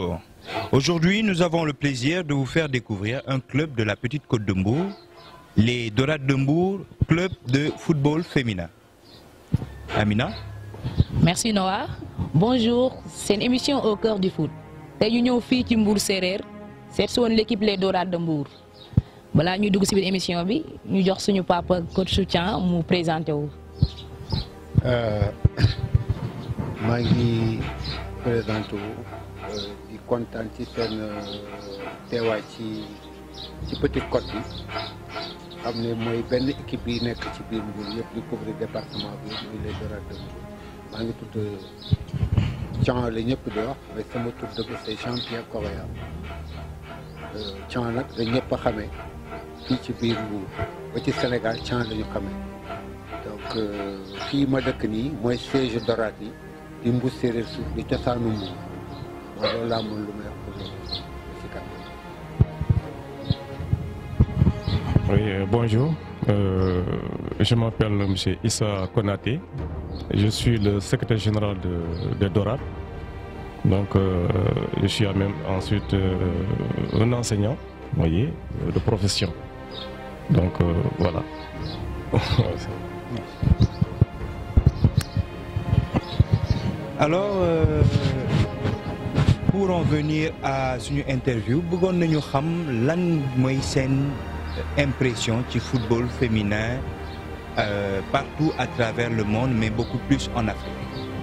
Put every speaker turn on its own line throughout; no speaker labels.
Bonjour. Aujourd'hui, nous avons le plaisir de vous faire découvrir un club de la petite côte de Mbour, les Dorades de Mbour, club de football féminin. Amina
Merci Noah. Bonjour, c'est une émission au cœur du foot. tey ñu ñëw fii ci Mbour séeréer seet si woon l'équipe les Dorades de Mbour balaa ñuy dugg si biir émission bi ñu jox suñu papa coach soutien mu présenté wu.
maa ngi présenté wu di kontaan ci seen teewaay ci ci Petite Côte bi xam ne mooy benn équipe bi nekk ci biir Mbour yëpp di couvrir département bi muy les Dorades de Mbour maa ngi tudd Thian la ñëpp di wax mais sama tur dëgg c'est Jean-Pierre Correa Thian nag da ñëpp a xamee fii ci biir Mbour ba ci Sénégal Thian la ñu xamee donc fii ma dëkk nii mooy siège Dorades yi di Mbour séeréer suuf di cosaanu Mbour waaw loolu laa mën lu may wax pour loolu si kanam.
Oui, euh, bonjour. Euh, je m'appelle M. Issa Konaté. Je suis le secrétaire général de, de Dorades. Donc, euh, je suis même ensuite euh, un enseignant, vous voyez, de profession. Donc, euh, voilà.
Alors, euh, pour en venir à suñu interview bëggoon nañu xam lan mooy seen impression ci football féminin euh, partout à travers le monde mais beaucoup plus en Afrique.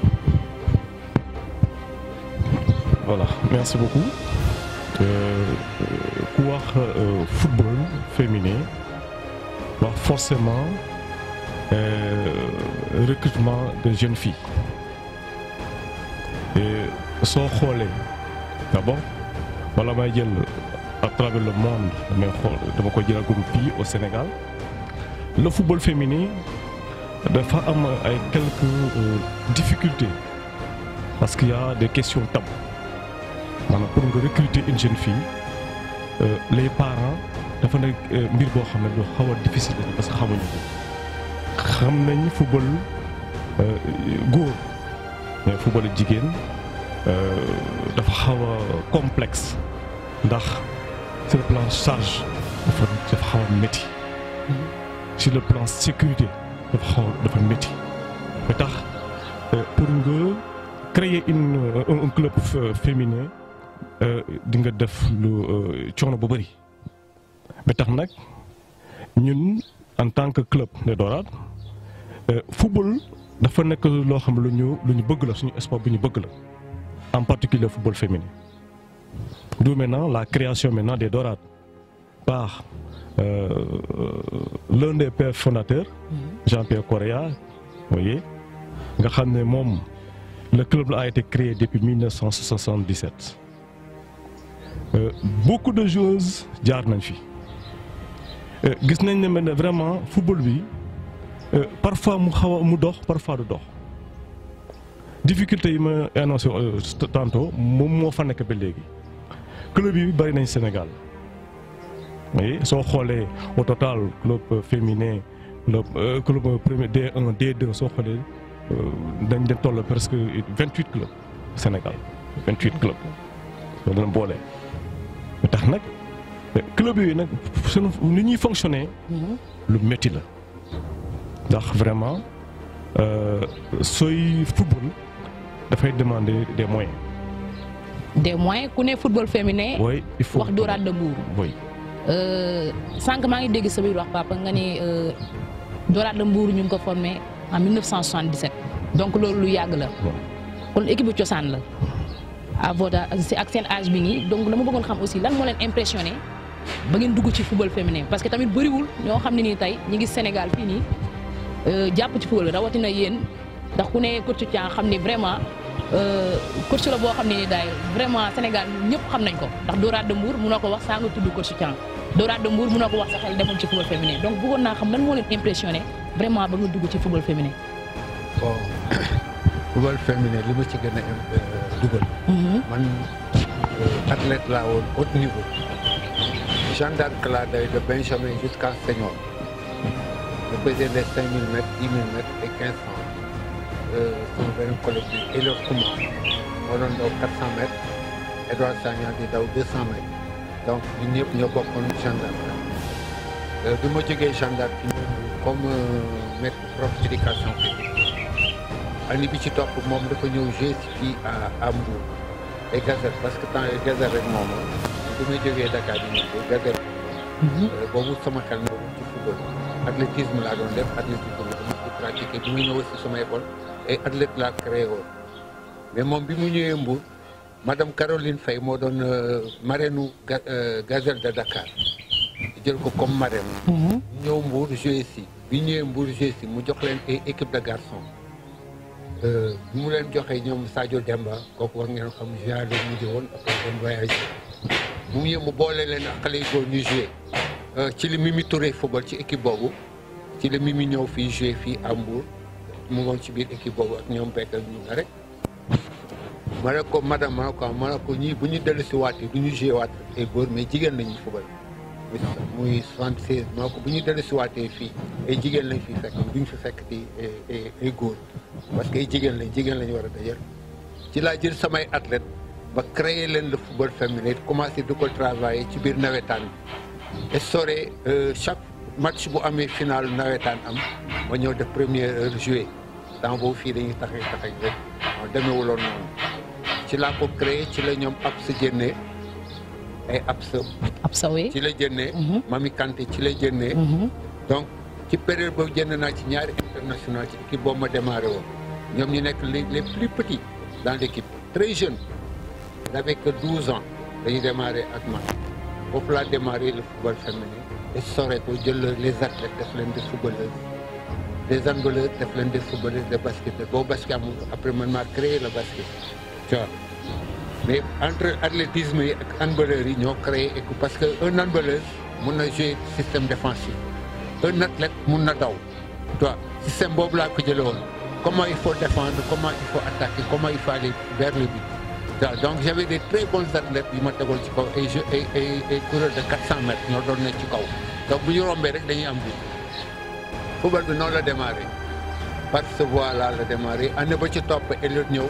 Voilà, merci beaucoup. Euh, ku wax euh, football féminin wax forcément euh, recrutement de jeunes filles et soo xoolee d'abord wala may jël à travers le monde damay xool dama ko jël comme fii au Sénégal le football féminin dafa am ay quelques euh, difficultés parce qu'il y a des questions taboues maanaam pour nga recruter une jeune fille euh, les parents dafa nekk euh, mbir boo xam ne lu xaw a difficile la parce que xamuñu ko xam nañ football euh, góor mais football jigéen euh, dafa xaw a complexe ndax sur le plan charge dafa dafa xaw a métti sur le plan sécurité dafa xaw a dafa métti ba tax euh, pour nga créer une un, un club f- féminin di nga def lu coono bu bëri ba tax nag ñun en tant que club des Dorades football dafa nekk loo xam lu ñu lu ñu bëgg la suñu sport bu ñu bëgg la en particulier football féminin d'où maintenant la création maintenant des Dorades par euh, l'un des pères fondateurs Jean-Pierre Correa vous voyez nga xam ne moom le club a été créé depuis 1977 Euh, beaucoup de joueuses jaar nañ fi Euh, gis nañ ne ne vraiment football bi euh, parfois mu xaw a mu dox parfois du dox difficulté yi ma annoncé euh, tantôt moom moo fa nekk ba léegi club yi bari nañ Sénégal oui soo xoolee au total club féminin club euh, club premier D1 D2 soo xoolee dañ leen toll presque vingt huit clubs Sénégal vingt huit clubs soo leen boolee. ba tax nag club yooyu nag seen ni ñuy fonctionner lu métti la ndax vraiment sooy football dafay demander des moyens.
des moyens ku ne football féminin.
oui il faut
wax Dorades de Mbour.
oui
sànq maa ngi dégg sa biir wax papa nga ne Dorades de Mbour ñu ngi ko formé en 1977 donc loolu lu yàgg la. kon équipe bu cosaan la. à votre ak seen âge bi nii donc dama bëggoon xam aussi lan moo leen impressionné ba ngeen dugg ci football féminin parce que tamit bëriwul ñoo xam ne nii tey ñi ngi Sénégal fii nii jàpp ci football rawatina yéen ndax ku ne coach Thian xam ni vraiment coach la boo xam ne ni daay vraiment Sénégal ñëpp xam nañ ko ndax Dorades de Mbour mënoo ko wax saa nga tudd coach Thian Dorades de Mbour mënoo ko wax sa xel demoon ci football féminin donc bëggoon naa xam lan moo leen impressionné vraiment ba nga dugg ci football féminin.
bon football féminin li ma ci gën a dugal. man athlète laa woon haut niveau. Jeanne d'Arc laa day de Benjamin jusqu'à senior. je faisais les 5000 mètres 10 000 mètres et 1500. sama benn collègue bi Elor Kouma moo doon daw 400 mètres Edouard Sagna di daw 200 mètres donc ñun ñëpp ñoo bokkoon gendarme bi ma jógee gendarme fi ñëw comme maître prof éducation physique année bi ci topp moom dafa ñëw jouer si fii à à Mbour et Gazelle parce que temps Gazelle rek moom bi may jógee Dakar di ñëw Gazelle boobu sama xel na ci football athlétisme laa doon def athlétisme la dama ko pratiqué bi mu ñëw aussi sama école et athlète laa créé woon mais moom bi mu ñëwee Mbour madame Caroline Faye moo doon marraine Gazelle de Dakar jël ko comme marraine ñëw Mbour joué si bi ñëwee Mbour joué si mu jox leen ay équipe de garçons bi mu leen joxee ñoom Sadio Demba kooku war ngeen xam joueur la mujj woon après dem voyage bu mu ñëw mu boole leen ak xale yu góor ñu joué ci li Mimi Touré football ci équipe boobu ci la Mimi ñëw fii joué fii à Mbour mu ngoon ci biir équipe boobu ak ñoom bekk ak ñu nga rek ma ne ko madame ma ne ko ma ne ko ñii bu ñu dellu si waatee du ñu joué waat ay góor mais jigéen lañuy football muy soixante seize ma ne ko bu ñu dellu si waatee fii ay jigéen lañ fi fekk duñ fi fekk ti ay góor parce que ay jigéen lañ jigéen lañu war a dajal ci laa jël samay athlète ba créer leen le football féminin commencé di ko travailler ci biir nawetaan bi instauré chaque match bu amee final nawetaan am ma ñëw def première heure joué temps boobu fii dañuy taxay taxay rek moo demeewuloon noonu ci laa ko créé ci la ñoom ab sa jënnee ay ab sa
ab sawee
ci la jënnee Mami Kanté ci la jënnee donc ci période boobu jënd naa ci ñaari international ci équipe boobu ma démarré woon ñoom ñu nekk les les plus petits dans l' équipe très jeune n'avait que 12 ans dañuy démarré ak man foofu laa démarré le football féminin et sore ko jël les athlètes def leen des footballeuses des handballeuses def leen des footballeuses des basketteurs boobu basket amul après man maa créé le basket tu vois mais entre athlétisme yi ak handballeurs yi ñoo créé équipe parce que un handballeuse mun na jouer système défensif un athlète mun na daw tu vois système boobu laa ko jëlee woon comment il faut défendre comment il faut attaquer comment il faut aller vers le but donc j'avais des très bons athlètes yu ma tegoon ci kaw ay jeux ay ay ay coureurs de 400 mètres ñoo doon nekk ci kaw donc bu ñu rombee rek dañuy am but football bi noonu la démarré par ce voie là la démarré année ba ci topp Elliot ñëw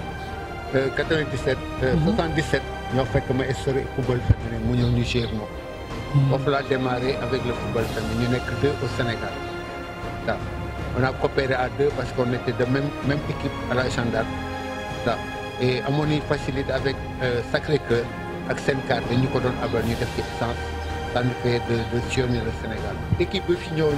97. 77 ñoo fekk ma instauré football féminin mu ñëw ñu jouer moom. foofu laa démarré avec le football féminin ñu nekk deux au Sénégal waaw on a coopéré à deux parce qu'on était de même même équipe à la gendarme waaw et amoon nañu facilité avec Sacré-Cœur ak Sencar dañu ko doon abal ñu def ci essence ça nous fait de de sillonner le Sénégal. équipe bi fi ñëwoon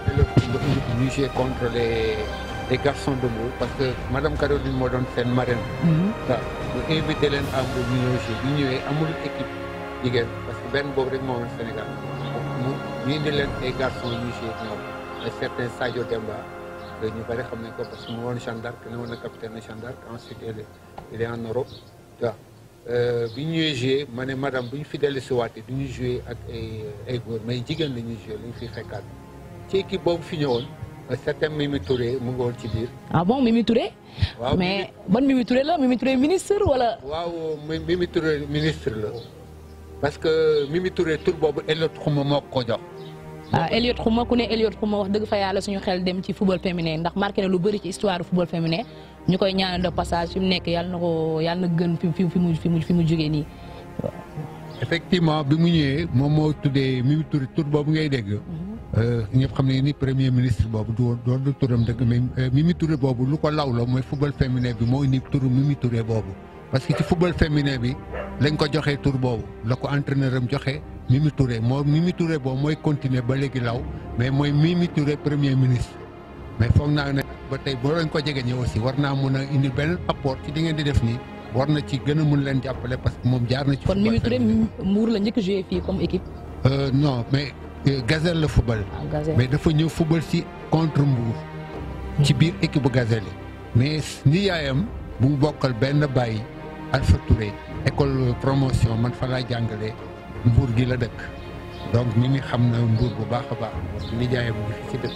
ñu joué contre les les garçons de Mbour parce que madame Caroline moo doon seen marraine. waaw ñu invité leen à Mbour ñu ñëw joué bi ñëwee amul équipe jigéen parce que benn boobu rek moo woon Sénégal mu ñu indi leen ay garçons ñu joué ñoom ay certain Sadio Demba ñu bëri xam nañ ko parce que mu woon Jeanne d'Arc ne woon na capitaine de Jeanne d'Arc ensuite il est il est en Europe waaw bi ñu ñëwee joué ma ne madame bu ñu fi dellu si waatee du ñu joué ak ay ay góor mais jigéen la ñuy joué la ñu fiy fekkaat ci équipe boobu fi ñëwoon certain Mimi Touré mu ngi woon ci biir.
ah bon Mimi Touré.
waaw
mais ban Mimi Touré la Mimi Touré ministre wala.
waaw Mimi Touré ministre la parce que Mimi Touré tur boobu Elliot Xuma moo ko jox.
ah Elliot Xuma ku ne Elliot Xuma wax dëgg fa yàlla suñu xel dem ci football féminin ndax marqué na lu bëri ci histoire football féminin ñu koy ñaanal de passage fi mu nekk yàlla na ko yàlla na gën fi fi mu fi mu fi mu jógee nii.
effectivement bi mu ñëwee moom moo tuddee Mimi Touré tur boobu ngay dégg. ñëpp xam ne ni premier ministre boobu du doon du turam dëgg mais Mimi Touré boobu lu ko law la mooy football féminin bi moo indi turu Mimi Touré boobu. parce que ci football féminin bi lañ ko joxee tur boobu la ko entraîneur am joxe Mimi Touré moo Mimi Touré boobu mooy continuer ba léegi law mais mooy Mimi Touré premier ministre. mais foog naa ne ba tey boo leen ko jege ñëw aussi war naa mun a indi benn apport ci li ngeen di def nii war na ci gën a mun leen jàppale parce que moom jaar na ci.
kon Mimi Touré Mbour la njëkk joué fii comme équipe.
non mais. Gazelle la football. mais dafa ñëw football ci contre Mbour. ci biir équipe bu Gazelle yi. mais ni yaayam bu mu bokkal benn bàyyi Alpha Touré école promotion man fa laa jàngalee Mbour gi la dëkk. donc mi ngi xam na Mbour bu baax a baax parce que ni yaayam bu fi ci dëkk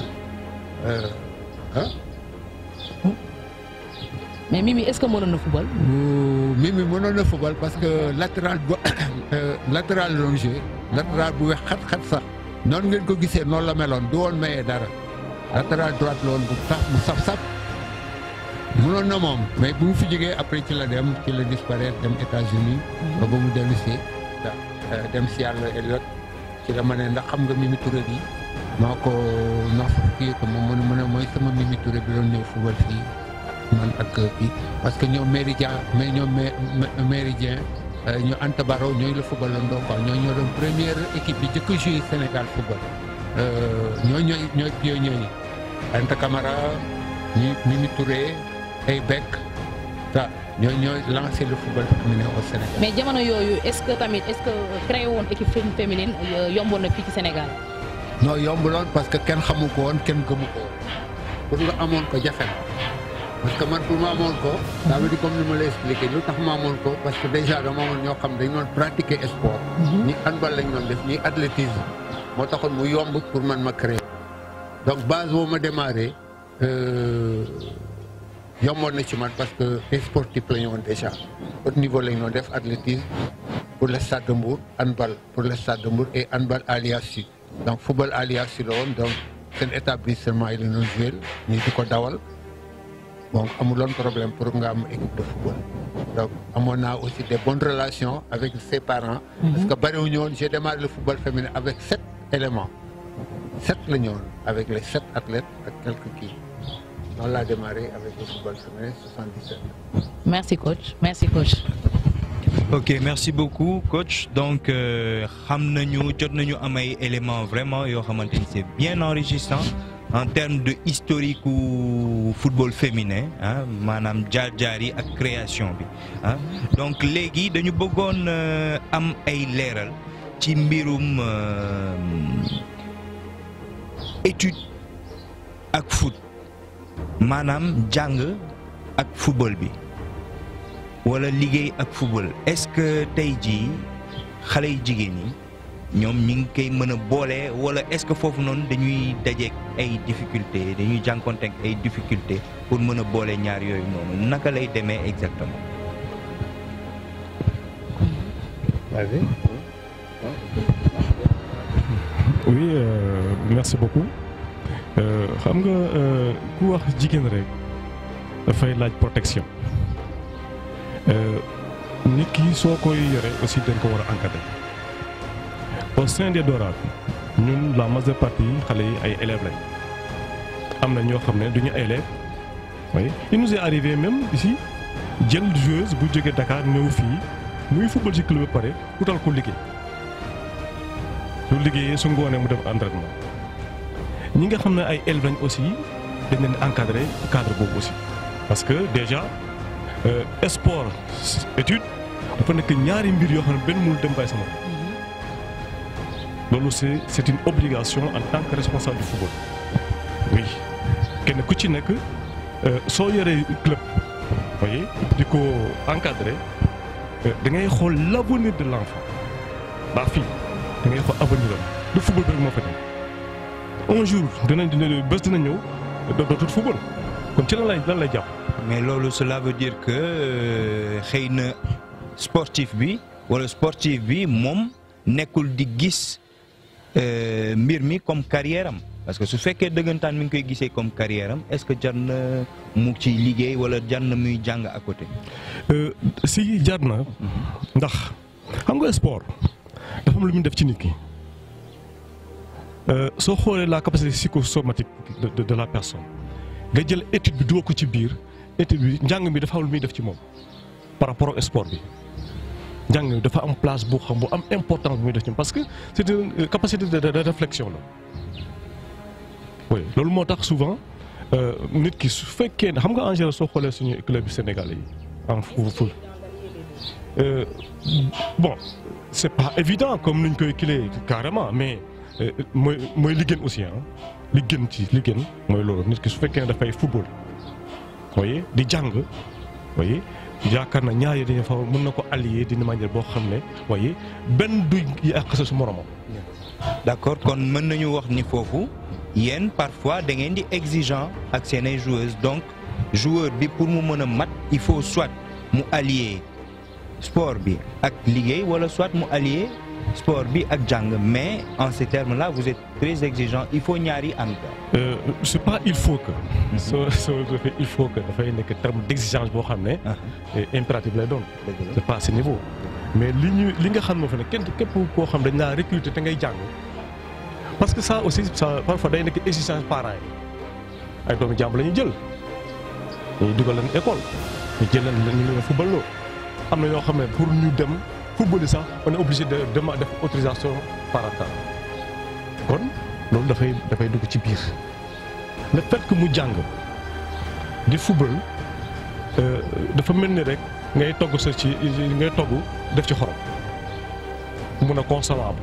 ah.
mais Mimi est-ce que mënoon na football.
Mimi mënoon na football parce que latéral bu latéral doon joué latéral bu wex xat-xat sax. noonu ngeen ko gisee noonu la meloon du woon mayee dara latéral droite la woon bu sax bu saf-saf mënoon na moom mais bu mu fi jógee après ci la dem ci la disparaître dem États-Unis ba ba mu dellu si dem si yàlla Elliot ci la ma ne ndax xam nga Mimi Touré bi maa ko nax kii ko moom mu ne mu ne mooy sama Mimi Touré bi doon ñëw football fii man ak kii parce que ñoom Méridien mais ñoom Méridien ñu Anta Baro ñooy la football la ndoo quoi ñoo ñoo doon première équipe bi jëkk joué Sénégal football ñoo ñooy ñooy pionniers yi Anta Camara ñi Mimi Touré ay Beck ça ñooy ñooy lancé le football féminin au Sénégal.
mais jamono yooyu est-ce que tamit est-ce que créé woon équipe féminine yomboon na fii ci Sénégal.
non yombuloon parce que kenn xamu ko woon kenn gëmu ko woon pour nga amoon ko jafe na parce que man pour ma amoon ko. ça veut dire comme ni ma lay expliqué lu tax ma amoon ko parce que déjà dama amoon ñoo xam dañu doon pratiquer sport. ñi handball lañ doon def ñi athlétisme moo taxoon mu yomb pour man ma créer donc base boo ma démarré. yomboon na ci man parce que ay sportif la ñu woon déjà au niveau la ñu doon def athlétisme pour le stade de Mbour handball pour le stade de Mbour et handball alias Sud donc football alias Sud la woon donc seen établissement yi la ñu joué ñu di ko dawal donc amuloon problème pour nga am équipe de football donc amoon naa aussi des bonnes relations avec ses parents. parce que bariwuñu woon j'ai démarré le football féminin avec sept éléments sept la ñu woon avec les sept athlètes ak quelques kii. noonu laa démarré avec le football féminin 77.
merci coach merci coach.
ok merci beaucoup coach donc xam nañu jot nañu am ay éléments vraiment yoo xamante ni c'est bien enrichissant en termes de historique u football féminin ah maanaam jaar-jaar yi ak création bi ah donc léegi dañu bëggoon am ay leeral ci mbirum étude ak foot. maanaam jàng ak football bi wala liggéey ak football est-ce que tey jii xale yu jigéen ñi ñoom ñi ngi koy mën a boole wala est-ce que foofu noonu dañuy dajeek ay difficultés dañuy jànkonteek ay difficultés pour mën a boole ñaar yooyu noonu naka lay demee exactement.
Vas-y.
oui euh, merci beaucoup. xam nga ku wax jigéen rek dafay laaj protection nit ki soo koy yore aussi dañ ko war a encadrer au sein des Dorades ñun la majeure partie xale yi ay élèves lañ am na ñoo xam ne du ñu élèves oui il nous est arrivé même ici jël joueuse bu jógee Dakar ñëw fii muy football ci club ba pare utal ko liggéey su liggéeyee su ngoonee mu def entraînement. ñi nga xam ne ay élèves lañ aussi dañ leen encadré cadre boobu aussi parce que déjà sport étude dafa nekk ñaari mbir yoo xam ne benn mënul dem bàyyi sama loolu c'est c'est une obligation en tant que responsable du football oui kenn ku ci nekk soo yoree club voyez di ko encadré da ngay xool l'avenir de l'enfant la fille da ngay xool avenir am du football bi rek moo fa nekk un jour dinañ dina bés dina ñëw dootul football kon ci lan lay lan lay jàpp.
mais loolu cela veut dire que xëy na sportif bi wala sportif bi moom nekkul di gis mbir mi comme carrière am parce que su fekkee dëggantaan mi ngi koy gisee comme carrière am est-ce que jar na mu ci liggéey wala jar na muy jàng à côté.
si jar na ndax xam nga sport dafa am lu muy def ci nit ki. soo xoolee la capacité psychosomatique de, de de la personne nga jël étude bi dugal ko ci biir étude bi njàng mi dafa am lu muy def ci moom par rapport au sport bi njàng mi dafa am place bu xam bu am importance bu muy def ci moom parce que c'est une capacité de, de, de réflexion la oui loolu moo tax souvent nit ki su fekkee ne xam nga en général soo xoolee suñu club sénégalais yi en foot bon c'est pas évident comme nuñ koy kilee carrément mais mooy mooy li gën aussi ah li gën ci li gën mooy loolu nit ki su fekkee ne dafay football voyez di jàng voyez yaakaar na ñaar yi dañu fa mën na ko allier d'une manière boo xam ne voyez benn du yàq sa su moromam.
d'accord kon mën nañu wax ni foofu yéen parfois da ngeen di exigeant ak seen ay joueuses donc joueur bi pour mu mën a mat il faut soit mu allier sport bi ak liggéey wala soit mu allier sport bi ak jàng mais en ces termes là vous êtes très exigeant il faut ñaari ànd.
Euh, c'est pas il faut que. soo soo defee il faut que dafay nekk terme d'exigence boo xam ne. impératif lay doon.
dëgg la
c'est pas à ce niveau. mais li ñu li nga xam moo fi ne kenn képp koo xam dañ laa recruter te ngay jàng parce que ça aussi ça parfois day nekk exigence parents yi ay doomu jàmbur la ñuy jël dañuy dugal leen école ñu jël leen ñu leen football loo am na ñoo xam ne pour ñu dem football yi sax on est obligé de de def autorisation parentale kon loolu dafay dafay dugg ci biir le fait que mu jàng di football euh, dafa mel ni rek ngay togg sa ci ngay togg def ci xorom mun a consommable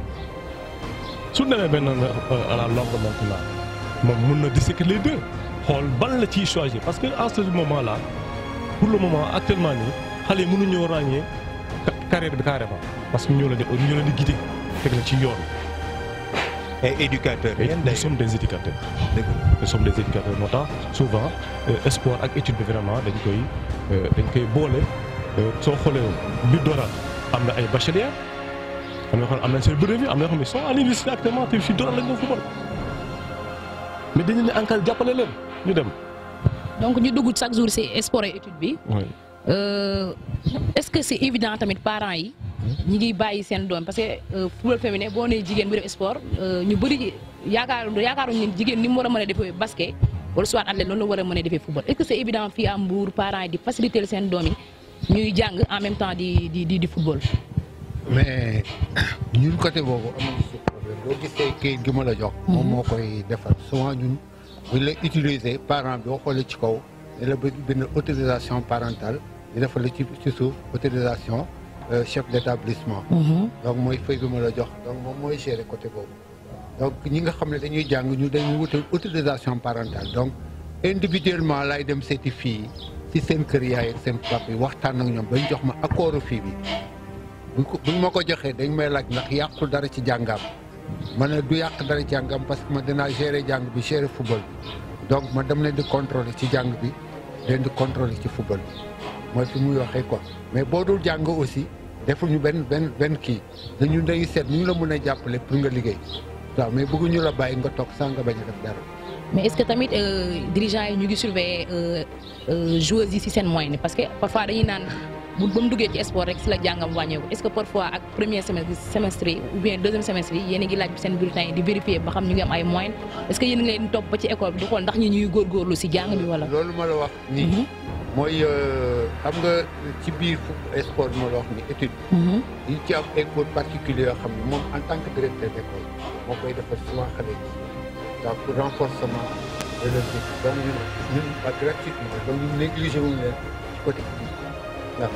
su demee benn à la longue maintenant moom mun na disséquer les deux xool ban la ciy choisir parce que à ce moment là pour le moment actuellement nii xale yi mënuñoo ràññee ca- carrière bi carrément parce que ñoo leen di ñoo leen di guider teg la ci yoon
et éducateur
et
yéen
nous
d'ailleurs
sommes des éducateurs
dëgg la.
nous sommes des éducateurs moo tax souvent euh, sport ak étude bi vraiment dañ koy euh, dañ koy boole euh, soo xoolee bi Dora am na ay bacheliers am na yoo xam ne am nañ seen brevet am na yoo xam ne sont à l'université actuellement te fii Dora lañ doon football mais dañu ne encadré jàppale leen ñu dem.
donc ñu dugg chaque jour ci sport et étude bi
oui
euh, est-ce que c'est évident tamit parents yi ñi ngi bàyyi seen doom parce que euh, football féminin boo nee jigéen bu def sport euh, ñu bëri yaakaar yaakaaruñu ne jigéen ni mu war a mën a defee basket wala soit athlète loolu la war a mën a defee football est-ce que c'est évident fii à Mbour parents yi di faciliter seen doom yi ñuy jàng en même temps di di di di football.
mais ñun côté boobu amuñu si problème boo gisee kayit gi ma la jox. moom moo koy defar souvent ñun buñ la utiliser parent bi boo xoolee ci kaw di la bind bind autorisation parentale di defal la ci ci suuf autorisation euh, chef d'établissement. donc mooy feuille bi ma la jox donc moom mooy gérer côté boobu. donc ñi nga xam ne dañuy jàng ñu dañuy wutal autorisation parentale donc individuellement laay dem seeti fii ci seen kër yaay ak seen papa yi waxtaan ak ñoom bañ jox ma accord fii bi. buñ ko buñ ma ko joxee dañ may laaj ndax yàqul dara ci jàngam ma ne du yàq dara jàngam parce que ma dinaa gérer jàng bi gérer football bi donc ma dem leen di contrôler ci jàng bi leen di contrôler ci football bi mooy fi muy waxee quoi mais boo dul jàng aussi defuñu benn benn benn kii dañu day seet ñu la mën a jàppale pour nga liggéey waaw mais bëgguñu la bàyyi nga toog sans nga bañ a def dara.
mais est-ce que tamit euh, dirigeants yi ñu ngi surveiller euh, euh, joueuses yi ci seen moyen parce que parfois dañuy naan bu ba mu duggee ci sport rek ci la jàngam wàññeeku est-ce que parfois ak premier semestre semestre yi ou bien deuxième semestre yi yéen a ngi laaj seen bulletin yi di vérifier ba xam ñu ngi am ay moyens est-ce que yéen a ngi leen topp ba ci école bi di xool ndax ñi ñuy góorgóorlu ci jàng bi wala.
loolu ma la wax nii. mooy xam nga ci biir fu sport bi ma la wax ni étude yi ci am ay cours particuliers yoo xam ne moom en tant que directeur d'école moo koy defar souvent xale yi donc pour renforcement de leur équipe donc ñun ñun pas gratuitement donc ñun négligé wuñu leen ci côté équipe waaw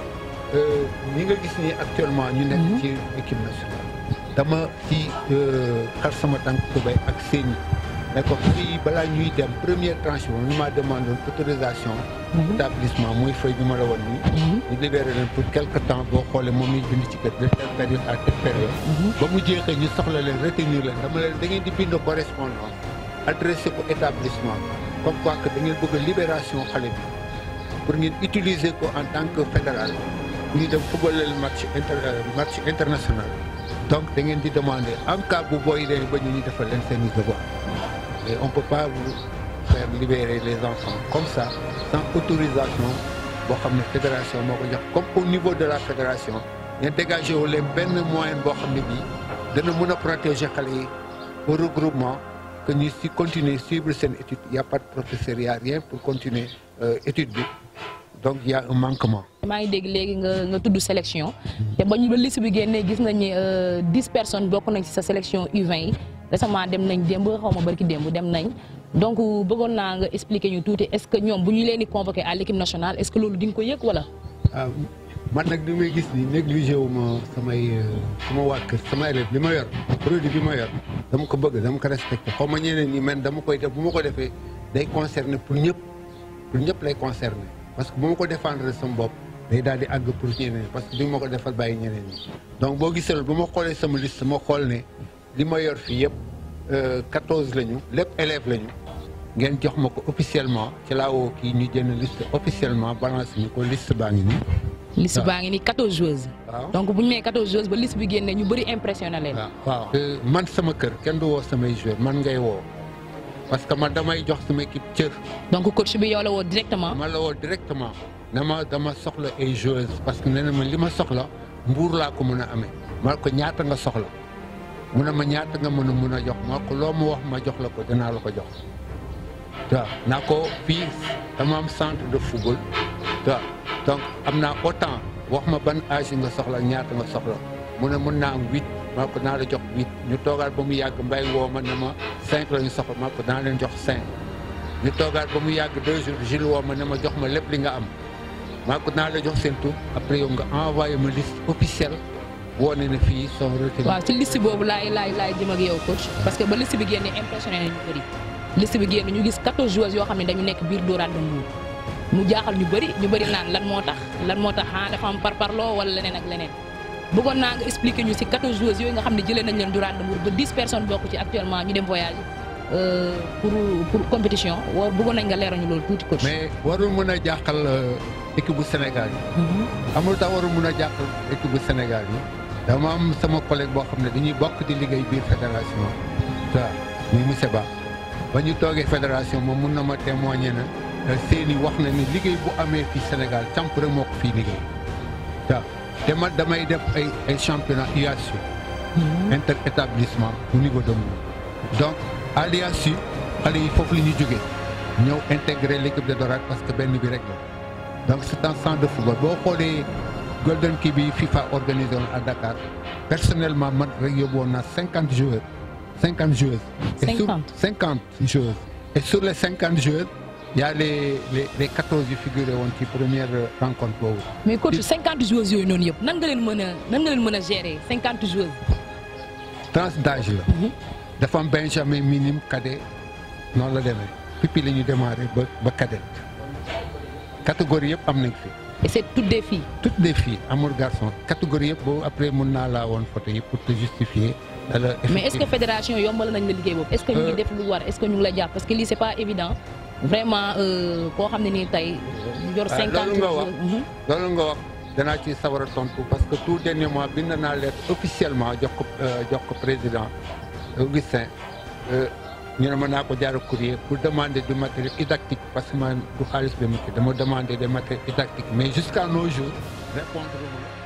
ñi nga gis ni actuellement ñu nekk ci équipe nationale dama ci xar sama tànk tubéy ak seen ne ko fii balaa ñuy dem première tranche bi ñu maa demandé woon autorisation établissement muy feuille bi ma la woon nii ñu libéré leen pour quelque temps boo xoolee moom ñu bind ci kër de telle période à telle période ba mu jeexee ñu soxla leen retenir leen dama leen da ngeen di bind correspondance adressé ko établissement comme quoi que da ngeen bëgg a libération xale bi pour ngeen utiliser ko en tant que fédéral ñu dem football leen match inter match international donc da ngeen di demander en cas bu booy leen ba ñu ñu defal leen seen i devoir mais on peut pas vous faire libérer les enfants comme ça sans autorisation boo xam ne fédération moo ko jox comme au niveau de la fédération ngeen dégagé wu leen benn moyen boo xam ne bii dana mën a protéger xale yi au regroupement que ñu si continuer suivre seen étude y a pas de professeur y a rien pour continuer euh, étude bi donc y a un manquement.
maa ngi dégg léegi nga nga tudd sélection te ba ñu ba liste bi génnee gis nañ ni dix personnes bokk nañ ci sa sélection U20 yi récemment dem nañ démb xaw ma barki démb dem nañ donc bëggoon naa nga expliquer ñu tuuti est-ce que ñoom bu ñu leen di convoqué à l'équipe nationale est-ce que loolu di nga ko yëg wala.
ah man nag li may gis ni négligé wu ma samay sama waa kër sama élève li ma yor produit bi ma yor dama ko bëgg dama ko respecté xaw ma ñeneen ñi man dama koy def bu ma ko defee day concerner pour ñëpp pour ñëpp lay concerner parce que bu ma ko défendre sama bopp day daal di àgg pour ñeneen parce que du ma ko defal bàyyi ñeneen ñi donc boo gisee bu ma xoolee sama liste ma xool ne li ma yor fii yëpp quatorze lañu lépp élèves lañu ngeen jox ma ko officiellement ci laa woo kii ñu jënd liste officiellement balance ñu ko liste baa ngi nii
liste
waaw.
baa ngi ni 14 joueuses.
waaw
donc bu ñu nee 14 joueuses ba liste bi génnee ñu bëri impressionné leen.
waaw waaw Euh, man sama kër kenn du woo samay joueur man ngay woo parce que man damay jox sama équipe cër
donc coach bi yow la woo directement.
ma la woo directement ne ma dama soxla ay joueuses parce que nee na ma li ma soxla mbuur laa ko mën a amee ma ko ñaata nga soxla mu ne ma ñaata nga mën a mën a jox ma ko loo ma wax ma jox la ko dinaa la ko jox waaw naa ko fii dama am centre de football waaw donc am naa autant wax ma ban âge nga soxla ñaata nga soxla mu ne mën naa am huit maa ko naa la jox huit ñu toogaat ba mu yàgg mbay woo ma ne ma cinq la ñu soxla maa ko naa leen jox cinq ñu toogaat ba mu yàgg deux jours Gilles woo ma ne ma jox ma lépp li nga am maa ko naa la jox seen tur après yow nga envoyé ma liste officielle woo ne ne fii sont retenus
waaw ci liste boobu laay laay laay jëm ak yow coach parce que ba liste bi génnee impressionné nañu bëri liste bi génn ñu gis 14 joueurs yoo xam ne dañu nekk biir Dorade de Mbour mu jaaxal ñu bëri ñu bëri naan lan moo tax lan moo tax ah dafa am parparloo wala leneen ak leneen bëggoon naa nga expliquer ñu ci 14 joueurs yooyu nga xam ne jëlee nañ leen Dorade de Mbour ba 10 personnes bokk ci actuellement ñu dem voyage euh, pour pour compétition war bëggoon nañ nga leeral ñu loolu tuuti coach.
mais warul mën a jàqal euh, équipe bu Sénégal yi
Mhm.
amul tax warul mën a jàqal équipe bu Sénégal yi dama am sama collègue boo xam ne dañuy bokk di liggéey biir fédération waaw muy monsieur Ba ba ñu toogee fédération moom mun na ma témoigner na euh, seeni wax na ni liggéey bu amee fii Sénégal camp rek moo ko fii liggéey waaw te man damay def ay ay championnat UASU
Mhm.
inter établissement au niveau de Mbour donc à l'IASU xale yi foofu la ñu jógee ñëw intégrer l'équipe de Dorade parce que benn bi rek la donc c'est un centre de football boo xoolee Golden Key bi FIFA organisé woon à Dakar personnellement man rek yóbbu woon naa cinquante joueurs cinquante joueuses. et sur
50.
cinquante joueuses et sur les cinquante joueuses y a les les les quatorze yu figuré woon ci première rencontre boobu.
mais coach 50 joueuses yooyu noonu yëpp nan nga leen mën a nan nga leen mën a gérer 50 joueuses.
tranche d'âge la. dafa am benjamin minime cadet noonu la demee pipi la ñu démarré ba ba cadet catégorie yëpp am nañ fi
et c'est toutes des filles.
toutes des filles amul garçon catégorie yëpp boobu après mun naa laa woon photo yi pour te justifier. alors
mais est-ce que fédération yombal nañ la liggéey boobu est-ce que ñu ngi
Euh.
def lu war est-ce que ñu ngi la jàpp parce que lii c'est pas évident vraiment euh, koo xam ne nii tey yor
Ah,
50
loolu nga wax.
Mhm.
loolu nga wax danaa ci sawar a tontu parce que tout dernier mois bind naa lettre officiellement jox ko euh, jox ko président Augustin euh, ñu ne ma naa ko jaar courrier pour demander du matériel didactique parce que man du xaalis bi ma ci dama demander des matériels didactiques mais jusqu'à nos jours répondre ma